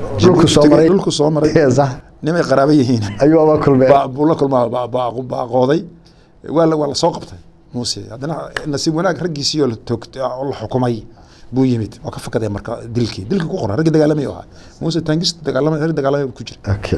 dhulku soo maray dhulku soo maray sax nimay qaraabo yihiin ayuu aba kulmeen baa- buu la kulmaa baa- baa- baa qooday waa la waa la soo qabtay muuse haddana nasiib wanaag raggiisii oo la toogtay oo la xukumay buu yimid oo ka fakaday marka dilkii dilkii ku qoran raggii dagaalamay ahaa muuse taangis dagaalamay rag dagaalamay ku jira okay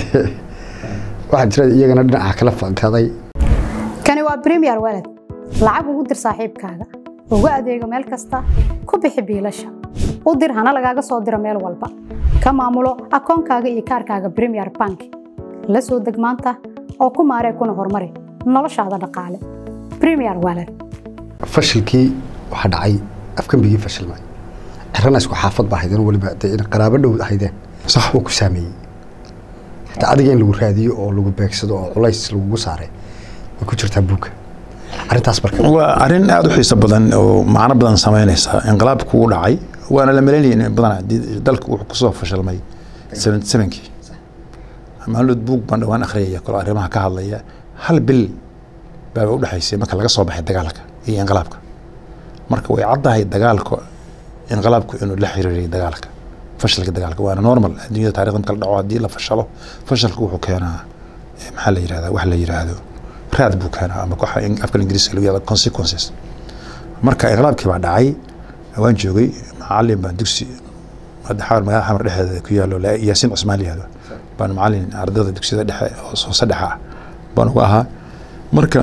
waxaa jira iyagana dhinaca kala fankaday kani waa premier walad lacag ugu dir saaxiibkaaga ugu adeego meel kasta ku bixi biilasha u dir hana lagaaga soo diro meel walba ka maamulo akoonkaaga iyo kaarkaaga premier bank la soo deg maanta oo ku maaree kuna horumari noloshaada dhaqaale premier walad fashilkii waxaa dhacay afkambigii fashilmay cirana isku xaafad baa haydeen weliba dee in qaraabo dhow haydeen Sax. uu ku saameeyey hataa adiga in lagu raadiyo oo lagu beegsado oo culays lagugu saaray way ku jirtaa buugga arrintaas marka waa arrin aada u xiiso badan oo macno badan samaynaysa inqilaabku u dhacay waana la malaynaya in badan haddii dalka wuxuu kusoo fashilmay seventy sevenkii maalmood buug baan dhawaan akhriyaya kalo arrimaha ka hadlaya hal bil baaba u dhexaysay marka laga soo baxay dagaalka iyo inqilaabka marka way caddahay dagaalka inqilaabku inuu la xiriiriyay dagaalka fashilka dagaalka waana normal adduunyada taarikhda marka la dhaco haddii la fashalo fashalku wuxuu keenaa eh, maxaa la yirahdaa wax la yiraahdo raad buu keenaa ama waxa in- afka ingiriiska lagu yihahdo consequences marka inqilaabkii baa dhacay waan joogay macalin baan dugsi hadda xawar magaalada xamar dhexdeeda ku yaalo la- yaasiin cusmaan la yihahdo baan macalin ardayda dugsiyada dhexe oo soo saddexa ah baan uga ahaa marka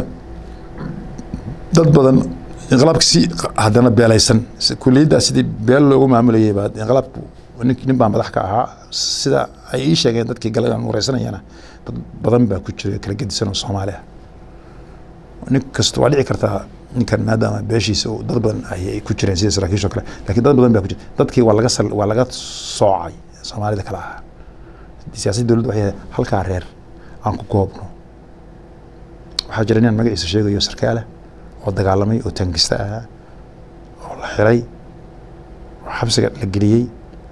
dad badan inqilaabka si haddana beelaysan si- kuliyaddaa sidii beel loogu maamulayay baa inqilaabku nin nin baa madax ka ahaa sida ay ii sheegeen dadkii galay aan wareysanayana dad badan baa ku jira kala gedisan oo soomaali ah nin kasta waa dhici kartaa ninkan maadaama beeshiisa uu dad badan ay ay ku jireen sida saraakiisha oo kale laakiin dad badan baa ku jira dadkii waa laga sal waa laga soocay soomaalida kale ahaa siyaasadda dowladda waxay ahayd halkaa reer aan ku koobno waxaa jira nin magaciisa sheegayo sarkaale oo dagaalamay oo taangista ahaa oo la xiray oo xabsiga la geliyey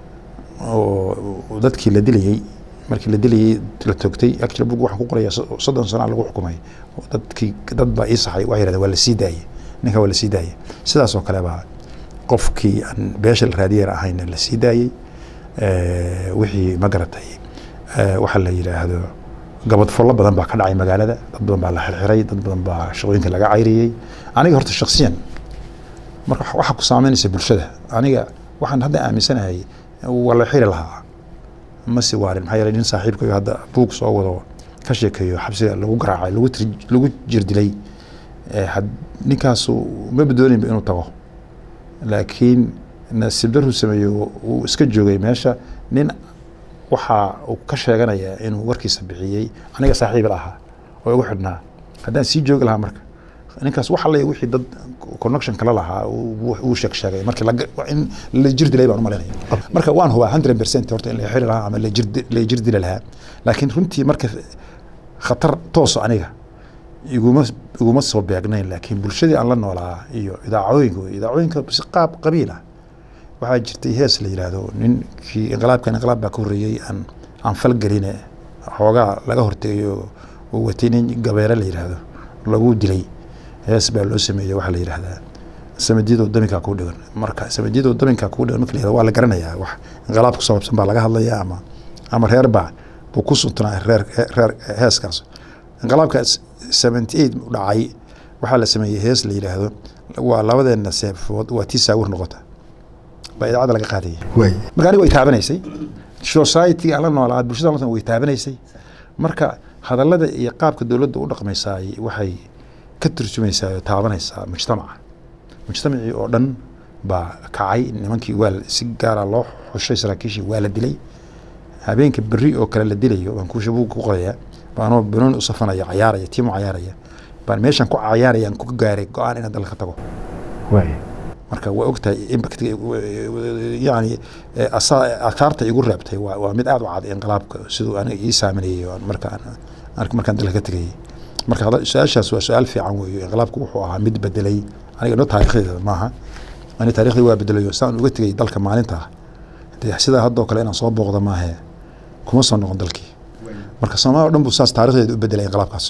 oo oo dadkii la dilayey markii la dilayey la toogtay actually bug waxaan ku qoraya so- soddon sana lagu xukumay oo dadkii dad baa ii saxay waxay yidhahdeen waa la sii daayey ninka waa la sii daayey sidaas oo kale baa qofkii aan beesha la raadiyeen ahayna la sii daayey Eh, wixii ma garatay eh, waxa la yidhaahdo gabad follo badan baa ka dhacay magaalada dad badan baa la xirxiray dad badan baa shaqooyinka laga cayriyey aniga horta shaksiyan marka wax- waxa ku saameynaysa bulshada aniga waxaan hadda aaminsanahay waa la xiri lahaa ma si waarin maxaa yeelay nin saaxiibkayo hadda buug soo wado ka sheekeeyo xabsiga lagu garaacay lagu tir- lagu jirdilay Eh, had- ninkaasu ma badooninba inuu tago laakiin nasiib daruu sameeyo uu iska joogay meesha nin waxa uu ka sheeganaya inuu warkiisa bixiyey aniga saaxiib la ahaa oo igu xidhnaa haddaan sii joogi lahaa marka ninkaas wax alle wixii dad connection kala lahaa uu uu sheeg sheegay markii la in la jir dilay baan u malaynaya marka waan hubaa 100% horta in la xiri lahaa ama la jir la jir dili lahaa laakiin runtii marka khatar tooso aniga iguma iguma soo beegnayn laakiin bulshadii aan la noolaa iyo idaacooyinka wey. idaacooyinka si qaab qabiil ah waxaa jirtay hees la yidhaahdo ninkii inqilaabkan inqilaab baa ka horreeyey aan aan falgeline xoogaa laga hortegay oo uu watay nin gabeere la yidhaahdo lagu dilay hees baa loo sameeyey waxaa la yidhaahdaa samadiyadoo daminkaa kuu dhigan marka samadiyadoo daminkaa kuu dhigan marka la yidhahdo waa la garanayaa wax inqilaab ku saabsan baa laga hadlayaa ama ama reer baa buu ku suntanaa reer reer heeskaas inqilaabka seventy eight dhacay waxaa la sameeyey hees la yidhaahdo waa labadeena seefood waa tii saawir noqota baa idaacadda laga qaadayay waay marka aniga way taabanaysay society aan la noolaa bulshada la way taabanaysay marka hadallada iyo qaabka dowladda u dhaqmaysaay waxay ka turjumaysaa oo taabanaysaa mujtamaca mujtamacii oo dhan baa kacay nimankii waa la- si gaara loo xushay saraakiishii waa la dilay habeenka berri oo kale la dilayo baan kuusha buugga ku qorayaa baanoo banooni u safanaya cayaaraya tiimo cayaaraya baan meeshan ku cayaarayaan ku gaaray go-aan inaan dalka ka tago waay marka waa ogtahay impact yani eh, asa- aathaarta igu reebtay waa waa mid aad u cad inqilaabka siduu aniga ii saameynayay oo markaan an- markaan dalka ka tegayay marka hada- su-aashaas waa su-aal fiican weeyo inqilaabku wuxuu ahaa mid bedelay aniga no taarikhdeeda maaha ani taarikhdi waa bedelayo saan uga tegay dalka maalinta dee sidaa haddoo kale inaan soo booqda maahe kuma soo noqon dalkii marka soomaaliya o dhan buu saas taarikhdeeda u bedelay inqilaabkaas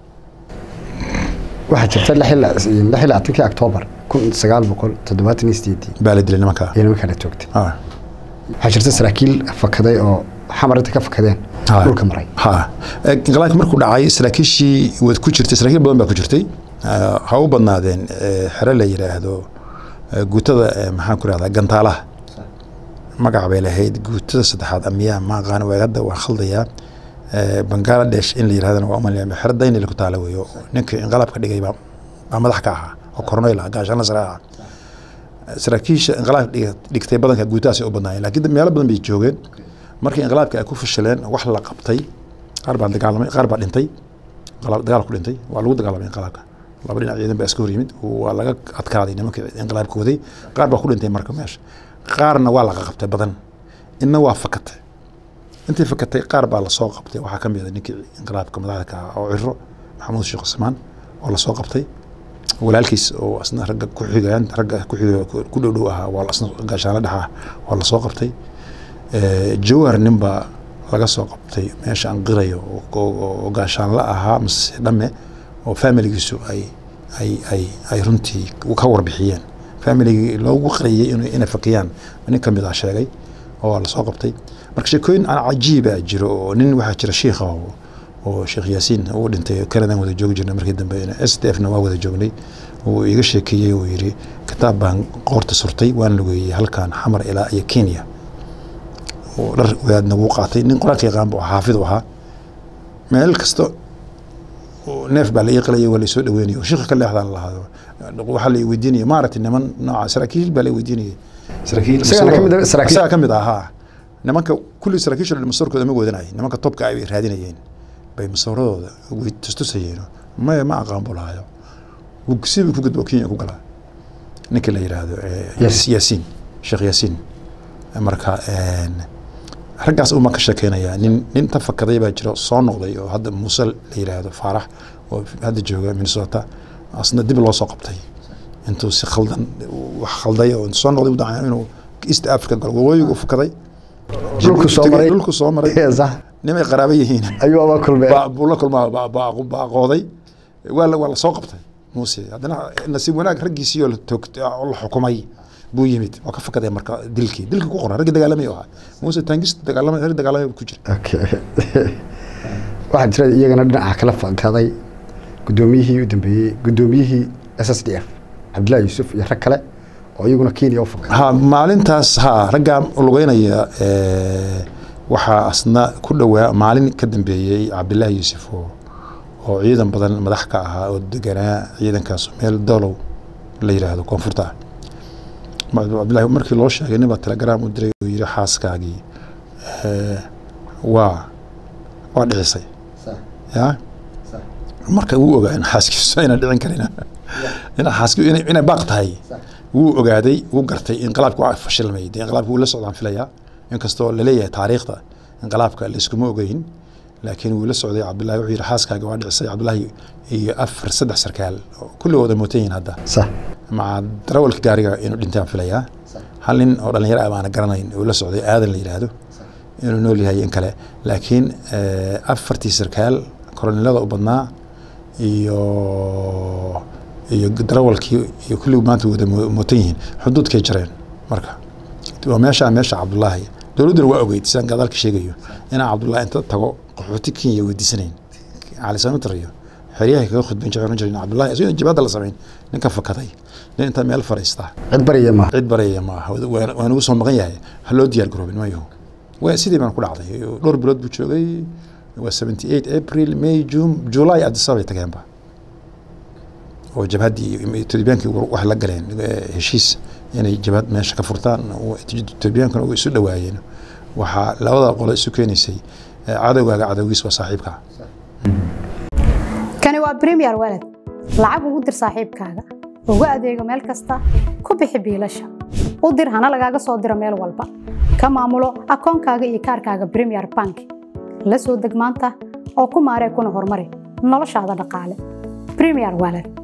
waxaa jirta lix iyo labaatankii octoobar kun sagaal boqol toddobaatan iyo sideedii baa la dilay nimanka iyo nimanka la toogtay Ah, waxaa jirta saraakiil fakaday oo xamar inta ka fakadeen Ha. dhulka maray ha Eh, inqilaabka markuu dhacay saraakiishii waad ku jirtay saraakiil badan baa ku jirtay Eh, ha u badnaadeen eh, xero la yidhaahdo eh, guutada eh, maxaan ku rahdaa gantaalaha magac bay lahayd guutada saddexaad amiyaa ma aqaan waa hadda waan khaldayaa Eh, bangaladesh in la yirahdana waa umalaya xero daynil ku taala weeyo ninkii inqilaabka dhigay baa baa madax ka ahaa oo korneyl ah gaashaanla sare ah saraakiisha inqilaabka dhiga- dhigtay badanka guutahaasay u badnaayeen laakiin meelo badan bay joogeen markii inqilaabka ay ku fashileen wax la qabtay qaar baa dagaalamay qaar baa dhintay inqilaab- dagaal ku dhintay waa lagu dagaalamay inqilaabka laba dhinac ciidan baa iska hor yimid waa laga adkaaday nimankii inqilaabka waday qaar baa ku dhintay marka meesha qaarna waa laga qabtay badan inna waa fakatay intii fakatay qaar baa lasoo qabtay waxaa ka mid a ninkii inqilaabka madaxda ka ahaa oo ciro maxamuud sheekh cusmaan oo lasoo qabtay walaalkiis oo asna ragga ku xigaan ragga ku xiga ku dhow dhow ahaa waa asna gaashaanla dhex ah waa lasoo qabtay Eh, jawhar nin baa laga soo qabtay meesha aan qirayo oo- oo oo gaashaanla ahaa mise dhamme oo familigiisu ay ay ay ay runtii ka warbixiyeen familigii loogu qariyey inay inay fakiyaan nin ka mid ah sheegay oo waa lasoo qabtay marka sheekooyin aan cajiiba jiro oo nin waxaa jira shiikha oo oo sheekh yaasiin uu dhintay kanadan wada joogi jirnay markii dambe s d f na waa wada joognay uu iga sheekeeyey uu yidhi kitaab baan qoorta surtay waan lugeeyey halkan xamar ilaa iyo kenya oo dhar wadaadna wuu qaatay nin qur-aanka yaqaan buu ahaa xaafid u ahaa meel kasta oo neef baa la ii qalayay waa la soo dhaweynayay oo shiikha ka leexdaan la lahaado waxaa la i weydiinaya maaragtay niman nooca saraakiil baa la i weydiinayay saraakiil Isagana ka mid ah saraakiil? isagaa ka mid ah haa nimanka kulli saraakiisha dhan masawarkooda ma wadanay nimanka topka ay raadinayeen bay masawaradooda way tustusayeen maya ma aqaan buu lahayo Wuu sidii ku gudbo kenya ku galaa ninka la yidhaahdo eh, Yes. yaasiin sheekh yaasiin marka een, raggaas uma ka sheekeynayaa nin nin ta fakaday baa jira soo noqday oo hadda muuse la yidhaahdo faarax oo hadda jooga minnesota asna dib loo soo qabtay intuu si khaldan wax khalday oo soo noqday u dacay inuu east africa galo waqooyigu u fakaday Dhulku soo maray. dhulku soo maray Ee, sax nimay qaraabo yihiin ayuu aba kulmeen baa- buu la kulmaa baa- baa- baa qooday waa la waa la soo qabtay muuse haddana nasiib wanaag raggiisii oo la toogtay oo la xukumay buu yimid waa ka fakaday marka dilkii dilkii ku qoran raggii dagaalamay oo ahaa muuse taangis dagaalamay rag dagaalamay ku jira Okay. waxaa jira iyagana dhinaca kala fakaday gudoomiyihii u dambeeyey gudoomiyihii s s d f cabdullahi yuusuf iyo rag kale oo iyaguna kenya u fakaday ha maalintaas ha raggaa lugeynaya eh, waxaa asna ku dhowaa maalin ka dambeeyey cabdilaahi yuusuf oo oo ciidan badan madax ka ahaa oo deganaa ciidankaas meel dolow la yidhaahdo koonfurta ah Ma- cabdillahi markii loo sheegay nin baa telegram u diray oo yidhi xaaskaagii eh, waa waa dhicisay ya marka wuu ogaa in xaaskiisu ayna dhicin karin in xaaski inay inay baaq tahay wuu ogaaday wuu gartay inqilaabka waa fashilmay dee inqilaabka wuu la socdaan filayaa inkastoo laleeyahay taariikhda inqilaabka layskuma ogeyn laakiin wuu la socday cabdullahi wuxuu yidhi xaaskaaga waa dhicisay cabdullahi iyo afar saddex sarkaal oo kulligooda mootan yihiin hadda sax maca darawalka gaariga inuu dhintaan filayaa hal nin oo dhalinyaro ah baana garanayn uu la socday aadan la yidhaahdo inuu nool yahay in kale laakiin eh, afartii sarkaal koronelada u badnaa iyo iyo darawalkii iyo kulligii maanta wada mo- mootan yihiin xuduudkay jareen marka waa meeshaa meesha cabdullaahi dowladduna waa ogeyd sidaan gadaalka sheegayo inaan cabdullaahi inta tago qaxooti kenya weydiisanayn cali samatar iyo xeryahay kaga khudbayn jiray oran jiray cabdullaahi isagoo jibadda la samayn ninka fakaday nin inta meel fariista cid bariya maaha cid baraya ma aha waa waa nagu soo maqan yahay ha loo diyaar garoobin mayo waa sidii baan ku dhacday dhowr bilood buu joogay waa 78 april may june july addis ababay tageenba oo jabhaddii etoobiyaankii waxay la galeen eh, heshiis inay jabhad meesha ka furtaan oo etoobiyaankana way isu dhowaayeen waxaa labada qolo isu keenaysay eh, cadowgaaga cadowgiis waa saaxiibka kani waa premier walad lacag ugu dir saaxiibkaaga ugu adeego meel kasta ku bixi biilasha u dir hana lagaaga soo diro meel walba ka maamulo akoonkaaga iyo kaarkaaga premier bank la soo deg maanta oo ku maaree kuna horumari noloshaada dhaqaale premier walad